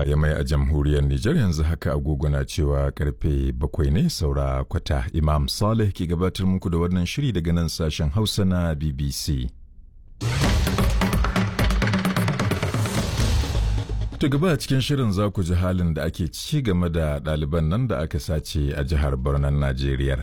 Yamai a jamhuriyar Nijar yanzu haka agogo na cewa karfe bakwai ne saura kwata Imam Saleh ke gabatar muku da wannan shiri daga nan sashen Hausa na BBC. Ta gaba a cikin shirin za ku ji halin da ake ci game da ɗaliban nan da aka sace a jihar Borno Najeriya.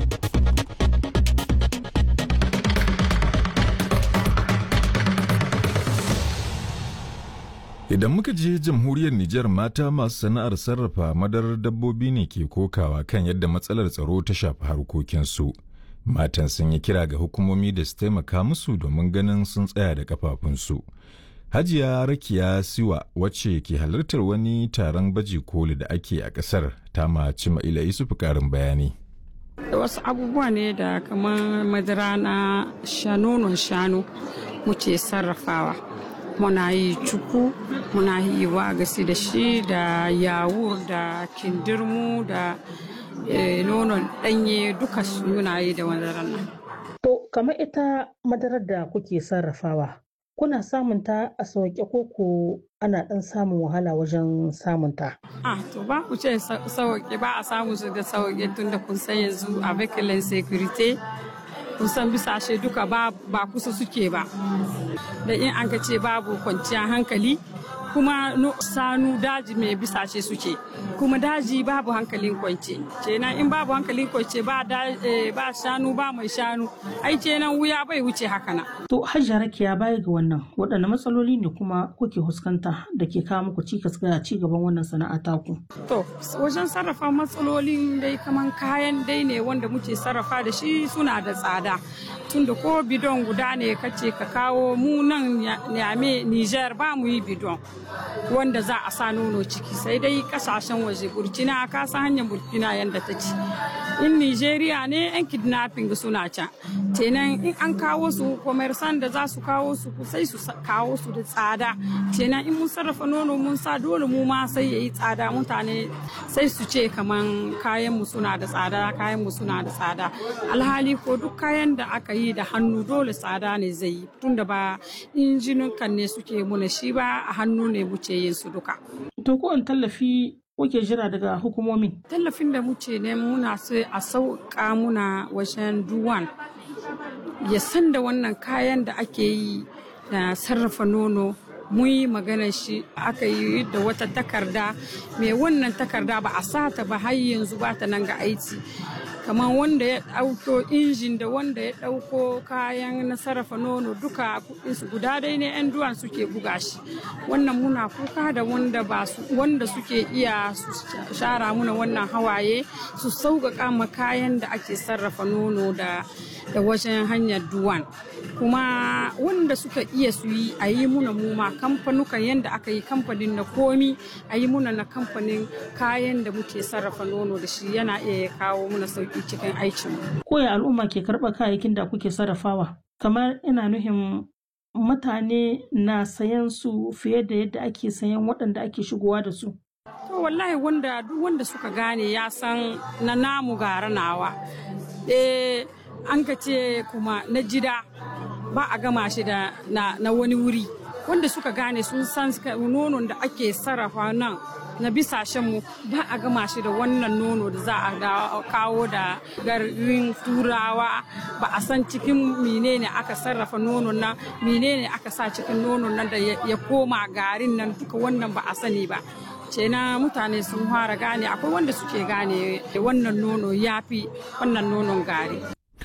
Idan muka je jamhuriyar Nijar mata masu sana'ar sarrafa madarar dabbobi ne ke kokawa kan yadda matsalar tsaro ta shafi harkokinsu. Matan sun yi kira ga hukumomi da su taimaka musu domin ganin sun tsaya da kafafunsu. Hajiya Rakiya Siwa wacce ke halartar wani taron baji koli da ake a ƙasar ta maci ma'ila Isufu ƙarin bayani. Wasu abubuwa ne da kamar madara na shanonon shanu muke sarrafawa. Muna yi cuku, muna yi wagasi da shi da yawur da kindirmu da nonon ɗanye duka muna yi da madarar nan. To, kamar ita madarar da kuke sarrafawa, kuna samun ta a sauƙe ko ko ana ɗan samun wahala wajen samun ta? Ah, to ba ku ce sauƙe ba a samu su da sauƙe tun da kun san yanzu a vehicle security kun san bisashe duka ba kusa suke ba. Da in an ka ce babu kwanciyar hankali kuma sanu daji mai bisashe suke kuma daji babu hankalin kwance kenan in babu hankalin kwance ba ba shanu ba mai shanu ai kenan wuya bai wuce haka na to hajja rakiya baya ga wannan waɗanne matsaloli ne kuma kuke fuskanta da ke kawo muku cikas ga ci gaban wannan sana'a taku to wajen sarrafa matsalolin dai kaman kayan dai ne wanda muke sarrafa da shi suna da tsada tunda ko bidon guda ne kace ka kawo mu nan nyame Niger ba mu yi bidon wanda za a sa nono ciki sai dai kasashen waje burkina ka san hanyar burkina yadda ta ci in nigeria ne yan kidnapping suna can kenan in an kawo su commerçant da za su kawo su sai su kawo su da tsada kenan in mun sarrafa nono mun sa dole mu ma sai yayi tsada mutane sai su ce kaman kayan mu suna da tsada kayan mu suna da tsada alhali ko duk kayan da aka yi da hannu dole tsada ne zai yi tunda ba injinin kan ne suke muna shi ba a hannu ne muke yin su duka. To ko tallafi kuke jira daga hukumomi? Tallafin da muke ne muna sai a sauƙa muna wajen duwan ya san da wannan kayan da ake yi da sarrafa nono mun yi maganar shi aka yi da wata takarda mai wannan takarda ba a sata ba har yanzu ba ta nan ga aiki kamar wanda ya ɗauko injin da wanda ya ɗauko kayan na sarrafa nono duka kuɗinsu guda dai ne 'yan duwan suke buga shi wannan muna kuka da wanda ba su wanda suke iya su shara muna wannan hawaye su sauƙaƙa ma kayan da ake sarrafa nono da da wajen hanyar duwan kuma wanda suka iya su yi a yi muna muma kamfanukan yadda aka yi kamfanin na komi a yi muna na kamfanin kayan da muke sarrafa nono da shi yana iya kawo muna sauki cikin aikin koya al'umma ke karɓar kayayyakin da kuke sarrafawa kamar ina nuhin mutane na sayan su fiye da yadda ake sayan waɗanda ake shigowa da su to wallahi wanda duk wanda suka gane ya san na namu gara nawa eh an ka ce kuma na jida ba a gama shi da na, na wani wuri wanda suka gane sun san nonon da ake sarrafa nan na bisashenmu ba a gama shi da wannan nono da za a kawo da garin turawa ba a san cikin menene aka sarrafa nonon nan menene aka sa cikin nonon nan da ya koma garin nan duka wannan ba a sani ba na mutane sun fara gane akwai wanda suke gane wannan nono ya fi wannan nonon gari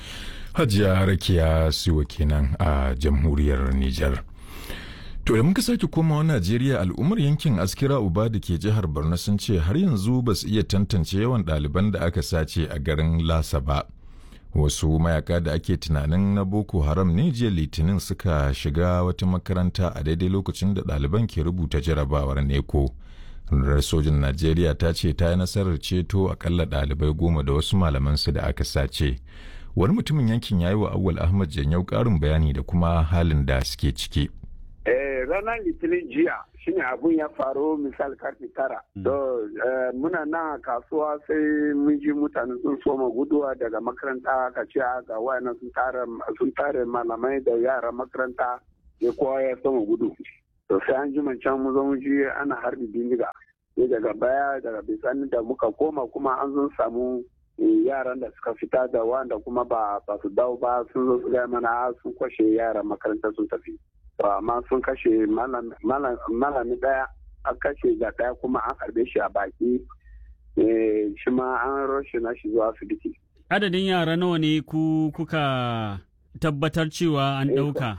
Hajiya Rakiya Siwa kenan a jamhuriyar Nijar. To da muka sake komawa Najeriya al'ummar yankin Askira Uba da ke jihar Borno sun ce har yanzu ba su iya tantance yawan ɗaliban da aka sace a garin Lasa ba. Wasu mayaka da ake tunanin na Boko Haram ne jiya Litinin suka shiga wata makaranta a daidai lokacin da ɗaliban ke rubuta jarabawar neko. Rundunar sojin Najeriya ta ce ta yi nasarar ceto akalla ɗalibai goma da wasu malamansu da aka sace. Wani mutumin yankin ya yi wa Awal Ahmad Janyau ƙarin bayani da kuma halin da suke ciki. ranar litinin jiya shine abun ya faru misal karfe tara. To muna nan kasuwa sai mun ji mutane sun soma guduwa daga makaranta ka ce ga wayannan sun tare malamai da yara makaranta ya kowa ya soma gudu. to sai an jima can mu zo mu ji ana harbi bindiga sai daga baya daga bisani da muka koma kuma an zo samu yaran da suka fita da wanda kuma ba ba su dawo ba sun zo su gaya mana sun kwashe yaran makaranta sun tafi to amma sun kashe malami daya an kashe da daya kuma an harbe shi a baki shi ma an roshe na shi zuwa asibiti adadin yara nawa ne ku kuka tabbatar cewa an ɗauka?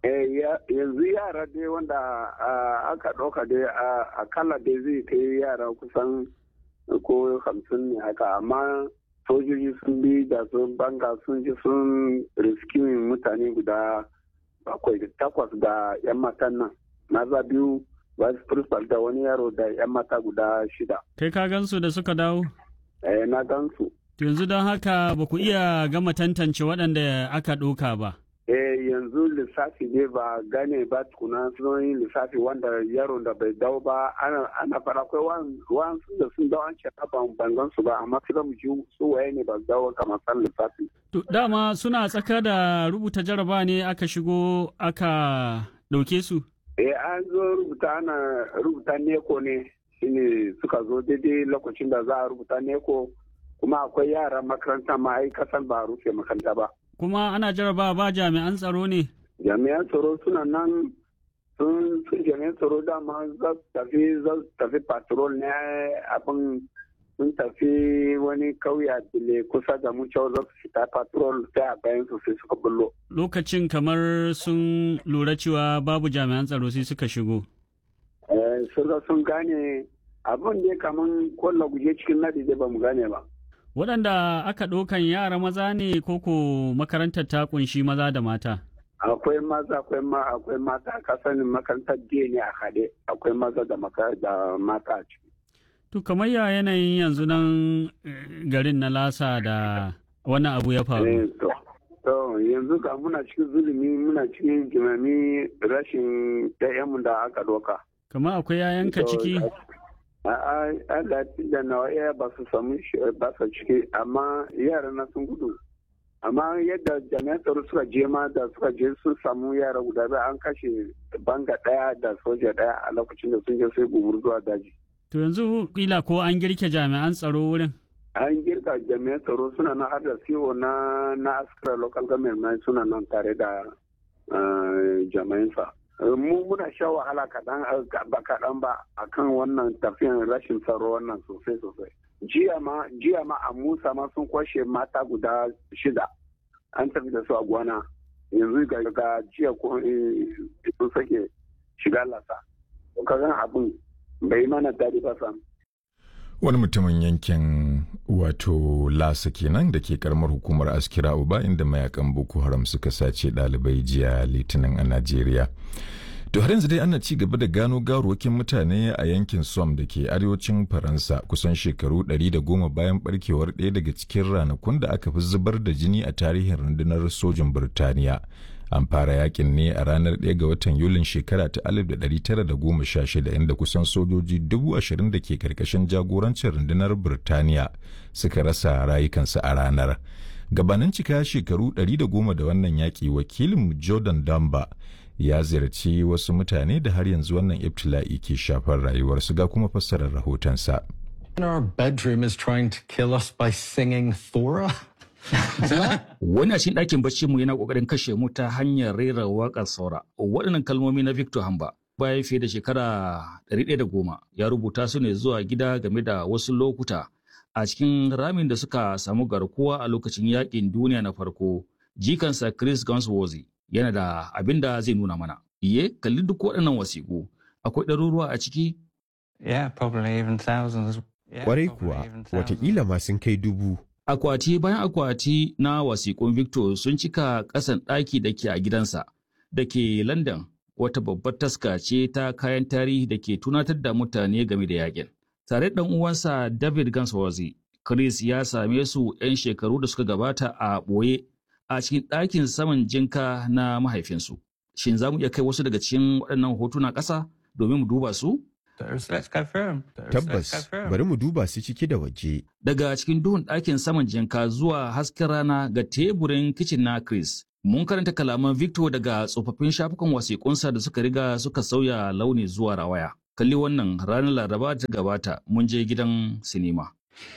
yanzu yara dai wanda aka ɗauka dai akalla dai zai kai yara kusan ko hamsin ne haka amma sojoji sun bi da sun banga sun ji sun riskimin mutane guda bakwai takwas da 'yan matan nan maza biyu vice principal da wani yaro da 'yan mata guda shida kai ka gansu da suka dawo? eh na gansu yanzu don haka ba ku iya gama tantance waɗanda aka ɗauka ba eh yanzu lissafi ne ba gane ba tukuna sun yi lissafi wanda yaron da bai dawo ba ana fara akwai wasu da sun dawo an ce ban bangan su ba amma su mu ji su waye ne ba dawo kamar san lissafi. To dama suna tsaka da rubuta jaraba ne aka shigo aka ɗauke su? Eh an zo rubuta ana rubuta neko ne shine suka zo daidai lokacin da za a rubuta neko kuma akwai yaran makaranta ma ai kasan ba rufe makaranta ba. kuma ana jaraba ba jami'an tsaro ne? Jami'an tsaro suna nan sun sun jami'an tsaro dama za su tafi za su tafi patrol ne abin sun tafi wani kauya dile kusa da mu cewa za su fita patrol sai a bayan su sai suka bullo. Lokacin kamar sun lura cewa babu jami'an tsaro sai suka shigo. Eh, sun gane abin da kamar kwallo guje cikin nadi ba mu gane ba. waɗanda aka ɗaukan yara maza ne koko makarantar ta kunshi maza da mata? Akwai maza akwai ma akwai mata ka sani makarantar jiya ne a haɗe akwai maza da mata a ciki. To kamar ya yanayin yanzu nan garin na lasa da wani abu ya faru. To yanzu ka muna cikin zulumi muna cikin jimami rashin ɗayanmu da aka ɗauka. Kamar akwai yayanka ciki? Allah da nawa iya ba su samu ba su ciki amma yara na sun gudu amma yadda jami'an tsaro suka je ma da suka je sun samu yara guda biyu an kashe banga daya da soja daya a lokacin da sun je sai gumur zuwa daji. To yanzu kila ko an girke jami'an tsaro wurin? An girka jami'an tsaro suna nan har da siwo na na askara local government suna nan tare da jami'ansa. mu muna sha wahala kaɗan ba kaɗan ba akan wannan tafiyan rashin tsaro wannan sosai sosai jiya ma jiya ma a musa ma sun kwashe mata guda shida an tafi da su a gwana yanzu ga jiya ko sun sake shiga lasa kagan abin bai mana daɗi ba sam wani mutumin yankin wato lasa kenan da ke karamar hukumar askira uba inda mayakan boko haram suka sace ɗalibai jiya litinin a najeriya to har yanzu dai ana ci gaba da gano garuwakin mutane a yankin som da ke arewacin faransa kusan shekaru 110 bayan barkewar ɗaya daga cikin ranakun da aka fi zubar da jini a tarihin rundunar sojin birtaniya an fara yakin ne a ranar 1 ga watan yulin shekara ta 1916 inda kusan sojoji dubu ashirin da ke karkashin jagorancin rundunar birtaniya suka rasa rayukansu a ranar gabanin cika shekaru 110 da wannan yaƙi wakilin jordan damba ya ziyarci wasu mutane da har yanzu wannan ibtila'i ke shafar rayuwarsu ga kuma fassarar rahotonsa. Our bedroom is trying to kill us by singing Thora. Wani a cikin ɗakin bacci mu yana ƙoƙarin kashe mu ta hanyar rera waƙar saura. Waɗannan kalmomi na Victor Hamba bayan fiye da shekara 110 ya rubuta su ne zuwa gida game da wasu lokuta a cikin ramin da suka samu garkuwa a lokacin yaƙin duniya na farko. Jikansa Chris Gunsworthy yana da abin da zai nuna mana. Iye, kalli duk waɗannan wasiƙu. Akwai ɗaruruwa a ciki? Yeah, probably even thousands. Kwarai kuwa, watakila ma sun kai dubu. Akwati bayan akwati na wasiƙun Victor sun cika ƙasan ɗaki da ke a gidansa da ke London wata babbar taska ce ta kayan tarihi da ke tunatar da mutane game da yakin. Tare ɗan uwansa David Gansworthy, Chris ya same su 'yan shekaru da suka gabata a ɓoye a cikin ɗakin saman jinka na mahaifinsu. Shin za mu iya kai wasu daga cikin waɗannan hotuna ƙasa domin mu duba su? Tabbas, bari mu duba su ciki da waje. Daga cikin duhun ɗakin saman jinka zuwa hasken rana ga teburin kicin na Chris, Mun karanta kalaman Victor daga tsofaffin shafukan wasiƙunsa da suka riga suka sauya launi zuwa rawaya. Kalli wannan ranar Laraba ta gabata mun je gidan sinima.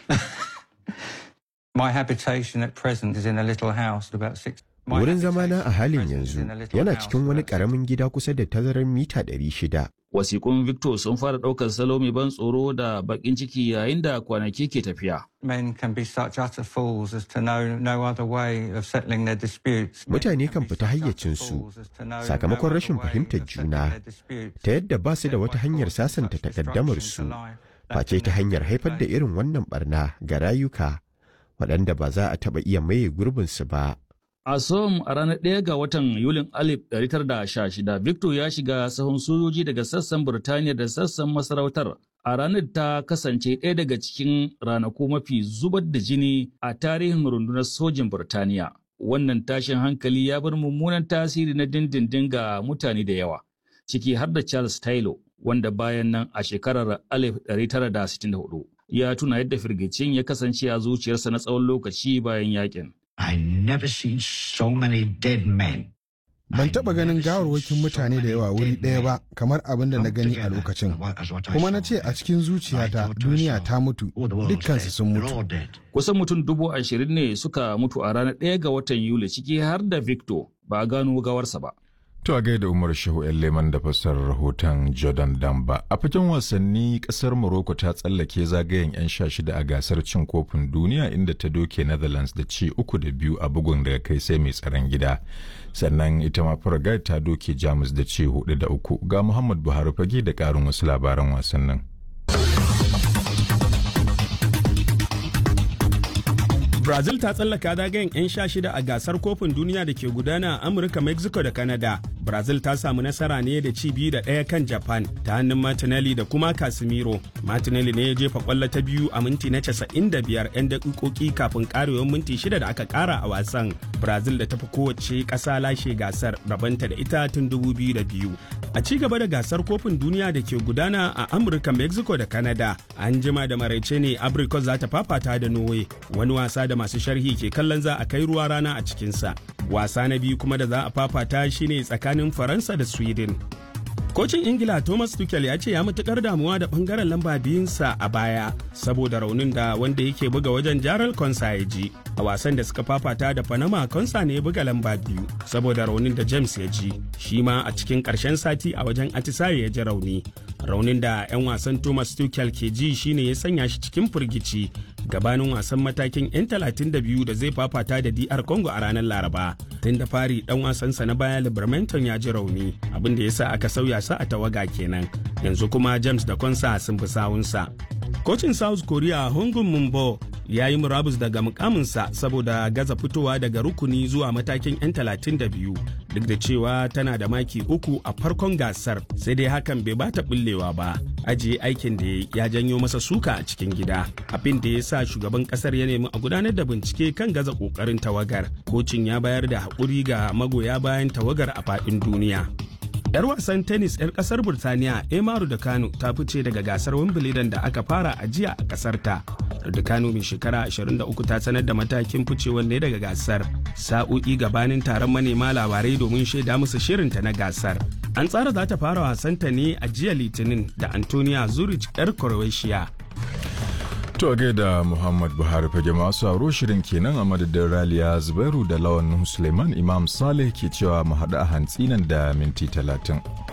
My habitation at present is in a little house about six. Wurin zamana a halin yanzu yana cikin wani ƙaramin gida kusa da tazarar mita 600. Wasiƙun Victor sun fara ɗaukar salo mai ban tsoro da baƙin ciki yayin da kwanaki ke tafiya. Men can be such utter fools as to know no other way of settling their disputes. Mutane kan fita hayyacinsu sakamakon rashin fahimtar juna ta yadda ba su da wata hanyar sasanta takaddamarsu face ta hanyar haifar da irin wannan barna ga rayuka waɗanda ba za a taɓa iya maye gurbinsu ba. A Som a ranar ɗaya ga watan Yulin 1916, Victor ya shiga sahun sojoji daga sassan Burtaniya da sassan masarautar. A ranar ta kasance ɗaya daga cikin ranaku mafi zubar da jini a tarihin rundunar sojin Burtaniya. Wannan tashin hankali ya bar mummunan tasiri na dindindin ga mutane da yawa, ciki har da Charles Taylor, wanda bayan nan a shekarar 1964 ya tuna yadda firgicin ya kasance a zuciyarsa na tsawon lokaci bayan yakin. I never seen so many dead men. Ban taɓa ganin gawarwakin mutane da yawa wuri ɗaya ba kamar abin da na gani a lokacin. Kuma na ce a cikin zuciyata duniya ta mutu dukkansu sun mutu. Kusan mutum dubu ashirin ne suka mutu a ranar ɗaya ga watan Yuli ciki har da Victor ba a gano gawarsa ba. To a gaida Umar Shehu ‘yan Leman da fassarar rahoton Jordan Damba. A fagen wasanni kasar Morocco ta tsallake zagayen 'yan sha shida a gasar cin kofin duniya inda ta doke Netherlands da ci uku da biyu a bugun daga kai sai mai tsaron gida. Sannan ita ma Paraguay ta doke Jamus da ci hudu da uku. Ga Muhammad Buhari fage da ƙarin wasu labaran wasannin. Brazil ta tsallaka zagayen 'yan sha shida a gasar kofin duniya da ke gudana a Amurka, Mexico da Canada. Brazil ta samu nasara ne da ci biyu da ɗaya kan Japan ta hannun Martinelli da kuma Casemiro. Martinelli ne ya jefa kwallo ta biyu a minti na 95 'yan daƙiƙoƙi kafin ƙarewar minti shida da aka ƙara a wasan. Brazil da tafi kowace ƙasa lashe gasar rabanta da ita tun 2002. A ci gaba da gasar kofin duniya da ke gudana a Amurka, Mexico da Canada. An jima da maraice ne Abrikos za ta fafata da Norway. Wani wasa da masu sharhi ke kallon za a kai ruwa rana a cikinsa. Wasa na biyu kuma da za a fafata shine tsakanin Faransa da Sweden. Kocin Ingila Thomas Tuchel ya ce ya matukar damuwa da bangaren lamba biyunsa a baya saboda raunin da wanda yake buga wajen Jaral Konsa ya ji. A wasan da suka fafata da Panama Konsa ne ya buga lamba biyu saboda raunin da James ya ji. Shi ma a cikin ƙarshen sati a wajen Atisaye ya ji rauni. Raunin da 'yan wasan Thomas Tuchel ke ji shine ya sanya shi cikin firgici gabanin wasan matakin 'yan 32 da zai fafata da DR Congo a ranar Laraba. Tun da fari dan wasansa na baya Libermanton ya ji rauni abin da ya sa aka sauya sa a tawaga kenan. Yanzu kuma James da Konsa sun fi sawunsa. Kocin South Korea Hongun Mumbo ya yi murabus daga mukaminsa saboda gaza fitowa daga rukuni zuwa matakin 'yan 32 duk da cewa tana da maki uku a farkon gasar sai dai hakan bai bata bullewa ba ajiye aikin da ya janyo masa suka a cikin gida abin da ya sa shugaban kasar ya nemi a gudanar da bincike kan gaza kokarin tawagar kocin ya bayar da haƙuri ga magoya bayan tawagar a faɗin duniya 'Yar wasan tennis 'yar kasar Burtaniya Emaru da Kano ta fice daga gasar Wimbledon da aka fara a jiya a kasar ta. Da Kano mai shekara 23 ta sanar da matakin ficewar ne daga gasar. Sa'o'i gabanin taron manema labarai domin shaida musu shirinta na gasar. An tsara za ta fara wasanta ne a jiya Litinin da Antonia Zurich 'yar Croatia. To a gaida Muhammad Buhari fage masu aro shirin kenan a madadin Raliya Zubairu da Lawan Suleiman Imam Saleh ke cewa mu haɗu a hantsi nan da minti talatin.